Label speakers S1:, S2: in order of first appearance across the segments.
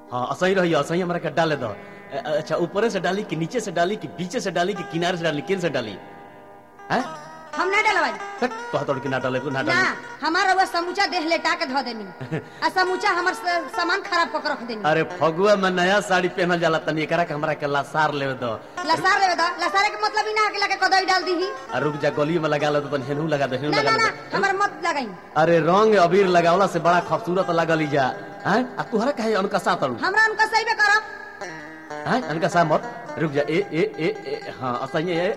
S1: हाँ असही रही असही हमरा के डाले दो अ- अच्छा ऊपर से डाली कि नीचे से डाली कि बीचे से डाली कि किनारे से डाली किन से डाली हैं
S2: हम ना डलवाई
S1: हट, कहत कि ना डाले ना
S2: ना
S1: डाली
S2: हमार रउआ समूचा देह लेटा के धो देनी आ समूचा हमर स- सामान खराब कर रख देनी
S1: अरे फगुआ में नया साड़ी पहनल जाला तनी एकरा के हमरा के लासार लेवे दो
S2: लसार लेवे दा लसारे के मतलब ही ना कि लगे कदई डाल दीही
S1: आ रुक जा गली में लगा लो तो तनी हेनू लगा दे हेनू
S2: ना
S1: लगा
S2: ना ना
S1: दे
S2: हमर मत लगाई
S1: अरे रंग अबीर लगावला से बड़ा खूबसूरत लगल जा हैं आ तुहरा कहे अनकसा तड़ू
S2: हमरा उनका सही में करब
S1: हैं अनकसा मत रुक जा ए ए ए, ए हां असही ए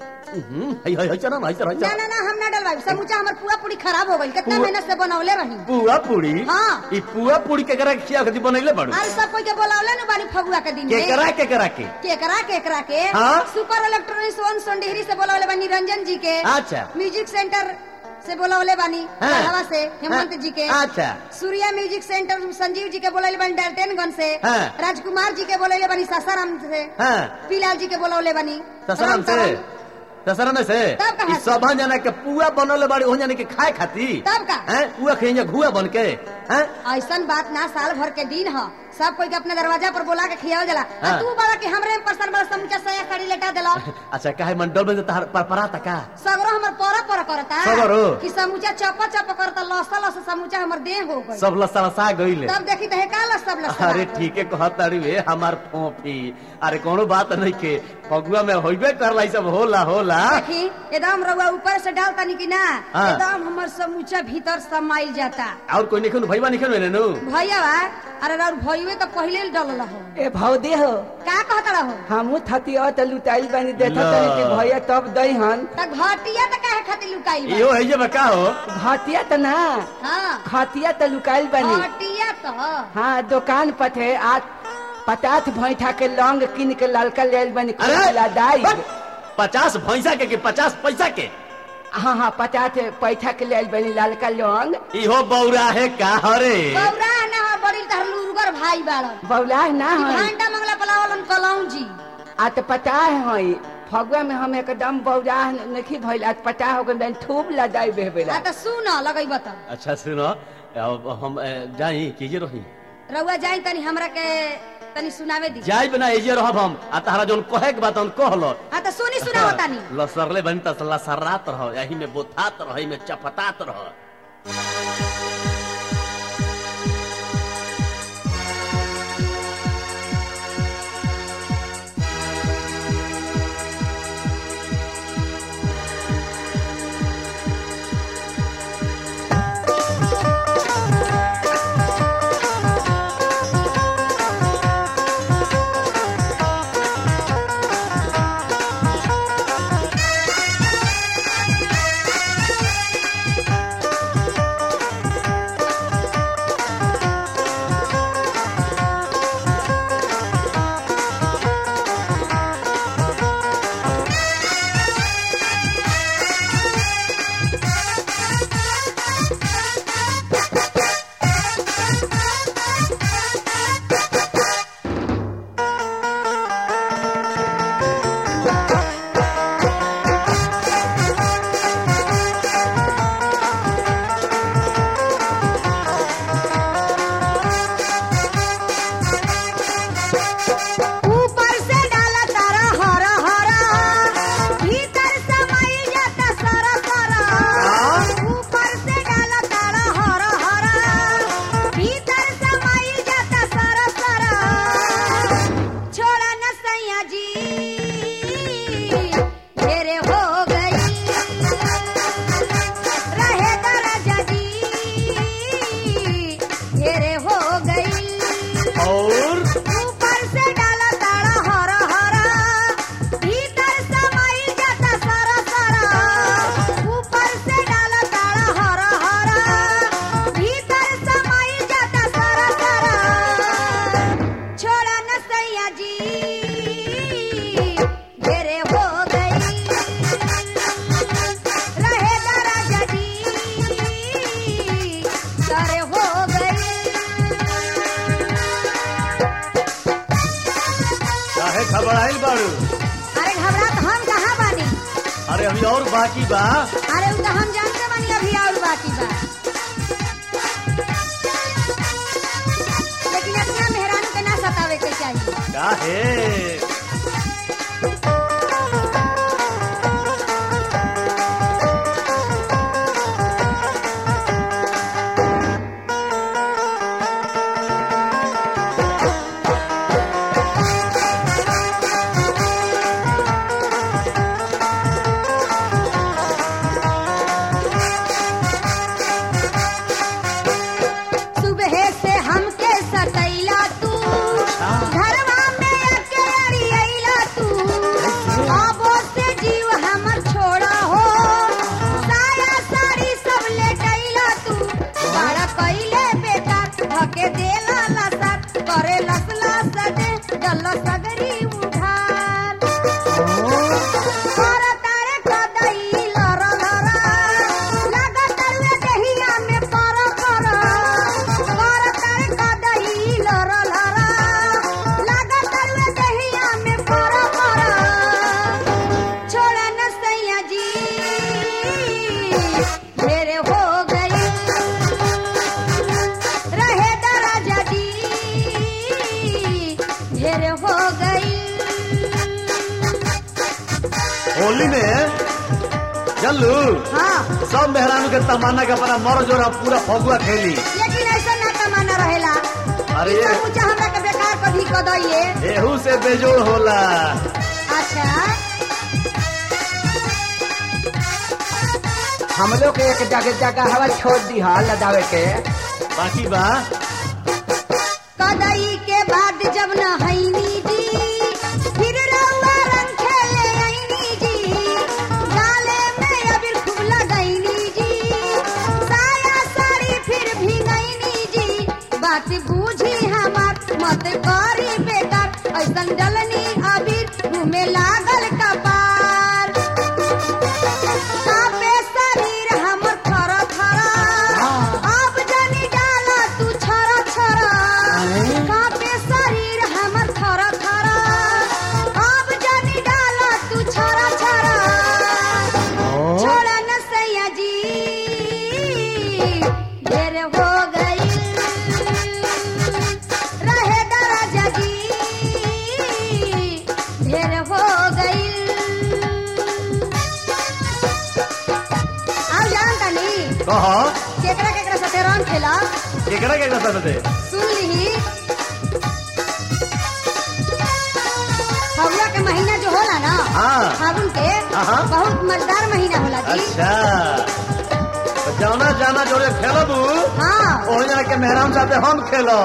S1: हम्म हई हई हई चला ना हई चला हई
S2: ना
S1: चला
S2: ना ना हम ना डलवाई समूचा हमर पूरा पूरी खराब हो गई कितना
S1: पूरा-
S2: मेहनत से बनौले रही
S1: पुआ पूरी
S2: हाँ।
S1: ई पुआ पूरी के करा खिया खदी बनैले बाड़ू
S2: अरे सब कोई के बोलावले न बानी फगुआ के दिन
S1: के
S2: में
S1: करा के करा के
S2: केकरा केकरा के
S1: हाँ?
S2: सुपर इलेक्ट्रॉनिक्स वन सोनडिहरी से बोलावले बानी रंजन जी के
S1: अच्छा
S2: म्यूजिक सेंटर से बोलावले बानी
S1: हाँ।
S2: गढ़वा से हेमंत
S1: हाँ।
S2: जी के
S1: अच्छा
S2: सूर्या म्यूजिक सेंटर संजीव जी के बोलावले बानी डाल्टनगंज से
S1: हाँ।
S2: राजकुमार जी के बोलावले बानी सासाराम से
S1: हां
S2: पीलाल जी के बोलावले बानी
S1: ससरम से
S2: रामतरन।
S1: ससरम से
S2: तब कहाँ
S1: ई
S2: से?
S1: सब जना के पुआ बनले बाड़ी ओहन जाने के खाए खाती
S2: तब का?
S1: हैं पुआ खइया घुआ बन के हैं
S2: ऐसन बात ना साल भर के दिन ह सब कोई के अपने दरवाजा पर बोला के खियाव जला आ
S1: हाँ।
S2: तू बड़ा के हमरे में परसन बड़ा समूचा सया साड़ी लेटा देला
S1: अच्छा काहे मंडल में तहर परपरा तका
S2: सगरो हमर पर पर करता
S1: सगरो?
S2: कि समूचा चप चप करता लसा लसा समूचा हमर देह हो गई
S1: सब लसलसा गइले
S2: तब देखी तो का लस सब लसा
S1: अरे ठीक है कहत तारी वे हमार फोफी अरे कोनो बात नहीं के फगुआ में होइबे करला ई सब होला होला
S2: देखी एकदम रउआ ऊपर से डालता नी कि ना
S1: हाँ।
S2: एकदम हमर समूचा भीतर समाइल जाता
S1: और कोई निखन भईबा निखन में नु
S2: भैया बा अरे रउर भइवे तो पहिले डलल हो
S3: ए भौदे हो
S2: का कहत रहो
S3: हमू थतिया त लुटाइल बानी देखत
S1: ला।
S3: तनी कि भैया तब दई हन
S2: त घटिया त काहे खातिर लुकाइल बा
S1: इहो है जे बका हो
S3: घटिया त ना
S2: हां
S3: खतिया त लुकाइल बानी
S2: घटिया तो
S3: हाँ दुकान पर थे आज पचास भैठा के लौंग किन के ललका लेल बानी
S1: अरे
S3: लदाई
S1: बस, पचास भैंसा के कि पचास पैसा के
S3: हाँ हाँ पचास पैठा के लेल बानी ललका लौंग
S1: इहो बौरा है का हरे
S2: बौरा ना हो बड़ी तहर लुरगर भाई बाड़न
S3: बौलाह ना
S2: ई
S3: है
S2: घंटा मंगला पलावलन कलौं जी
S3: आ तो पता है फगुआ में हम एकदम बौरा नहीं भइल आज पता हो गइल बानी खूब लदाई बेहबेला
S2: आ त सुन लगैब त
S1: अच्छा सुनो अब हम अ, जाई कीजे रही
S2: रउआ जाई तनी हमरा के तनी सुनावे दी
S1: जाई बिना एजे रहब हम आ तारा जोन कहे के बात हम कहलो
S2: आ त सुनी सुनाओ तानी
S1: लसरले बनी त लसरात रह यही में बोथात रह में चपतात रह
S2: ऊपर से डाला तारा हरा हरा भीतर समाई जाता सारा सारा ऊपर से डाला तारा हरा हरा भीतर समाई जाता सारा सारा छोड़ा न सैया जी घेरे हो गई रहे दराजा जी घेरे हो गई
S1: और
S2: ऊपर से डाला ताड़ा हरा हरा भीतर समाई जाता सारा सारा ऊपर से डाला ताड़ा हरा हरा भीतर समाई जाता सारा सारा छोड़ा न सैया जी घेरे हो गई रहे दराजा जी सारे हो गई
S1: काहे घबराइल बाड़ू
S2: अरे घबरात हम कहाँ बानी
S1: अरे अभी और बाकी बा
S2: अरे उ तो हम जानते बानी अभी और बाकी बा लेकिन इतना मेहरानी के
S1: काहे
S2: सुबह से हमके सतैला तू घरवा में अकेली अइला तू आबो से जीव हमर छोड़ा हो साया साड़ी सब ले गइला तू बड़ा कइले बेटा धके देला लसत करे लसला सदे गल सगरी उठार कर तारे कदई लर लरा लागत रे दहिया में पर पर कर तारे कदई लर लरा लागत रे दहिया में पर पर छोड़ा न सैया जी मेरे हो गई रहे दराजा जी ढेर हो गई
S1: होली में चलू
S2: हाँ
S1: सब मेहरानू के तमन्ना के अपना मर जोर पूरा फगुआ खेली
S2: लेकिन ऐसा ना कमाना रहेला
S1: अरे
S2: ई
S1: ये-
S2: सब ऊंचा हमरा के बेकार कभी कदइए
S1: एहू से बेजोड़ होला
S2: अच्छा
S3: हम लोग के एक जगह जगह हवा छोड़ दी हा लदावे के
S1: बाकी बा
S2: कदई के बाद जब न हैनी जी फिर रउआ रंग खेले आईनी जी गाले में अबीर खूब लगैनी जी साया साड़ी फिर भीगैनी जी बात बूझी हमार मत करी बेकार ऐसन डलनी अबीर मुँह में लागल कपार कापे शरीर हमर थर थर अब जानी डाला तू छर छर कापे शरीर हमर थर थर अब जानी डाला तू छर छर छोड़ा न सैया जी ढेर हो गई रहे दराजा जी ढेर हो गई अब जान तनी
S1: कह
S2: केकरा केकरा साथे रंग खेला
S1: केकरा केकरा साथ दे
S2: सुन लीही फगुआ के महीना जो होला ना
S1: हाँ।
S2: फागुन के
S1: हाँ।
S2: बहुत मजेदार महीना होला जी
S1: अच्छा तो जाना जाना जोड़े खेलबू
S2: हाँ
S1: ओ जना के मेहरान साथे हम खेलो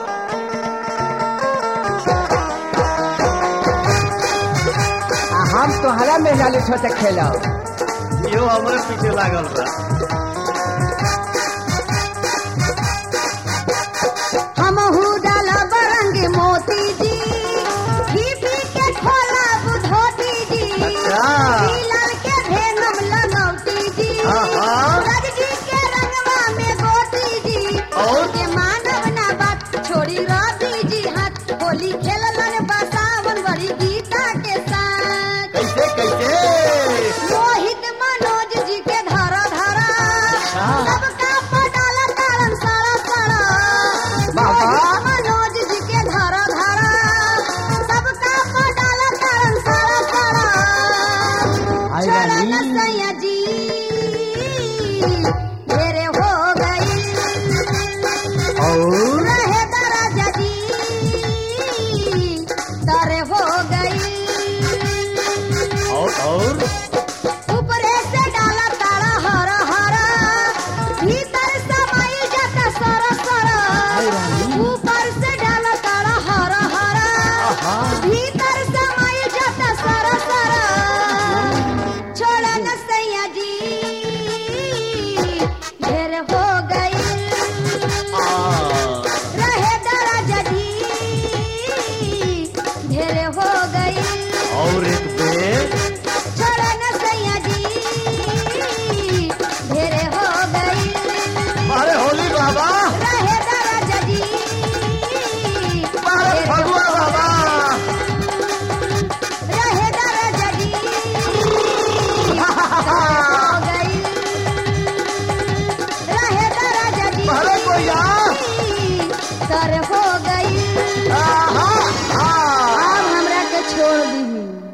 S3: आ हम तोहरा में लाली छोटे खेलो
S1: इहो हमरे पीछे लागल बा
S2: हमहू डाला बरंग मोती जी पी पी के खोला बुधोती जी
S1: अच्छा।
S2: लाल के भेनम लगौती जी
S1: आहा।
S2: रग जी के रंगवा में गोती जी
S1: और?
S2: के मानव ना बात छोड़ी रवि जी हाथ होली खेलन बसावन बड़ी गीता के साथ
S1: कैसे कैसे
S2: मोहित मनोज जी के धरा धरा सबका पटाल तारन सारा सारा
S3: बाबा।
S2: मोहित मनोज जी के धरा धरा सबका पटाल तारन सारा सारा
S3: आई
S2: चरण
S3: रानी।
S2: सैया जी ढेरे हो गई
S3: और
S2: रहे दराजा जी दरे हो गई
S1: और और
S2: ऊपरे से डाला तारा हरा हरा भीतर समाई जाता सरा सरा ऊपर से डाला तारा हरा हरा भीतर समाई जाता सरा सरा छोड़ा न सैया जी ढेर हो गई रहे दराजा जी ढेर हो गई
S1: और एक बे
S2: छोड़ा न सैया जी ढेर हो गई
S1: अरे होली बाबा
S2: रहे दराजा जी
S1: अरे
S2: ढेर
S1: फगुआ बाबा
S2: रहे दराजा जी हो गई रहे दराजा जी
S1: अरे कोई आ।
S2: कर हो गई
S1: आहा, आ
S3: दी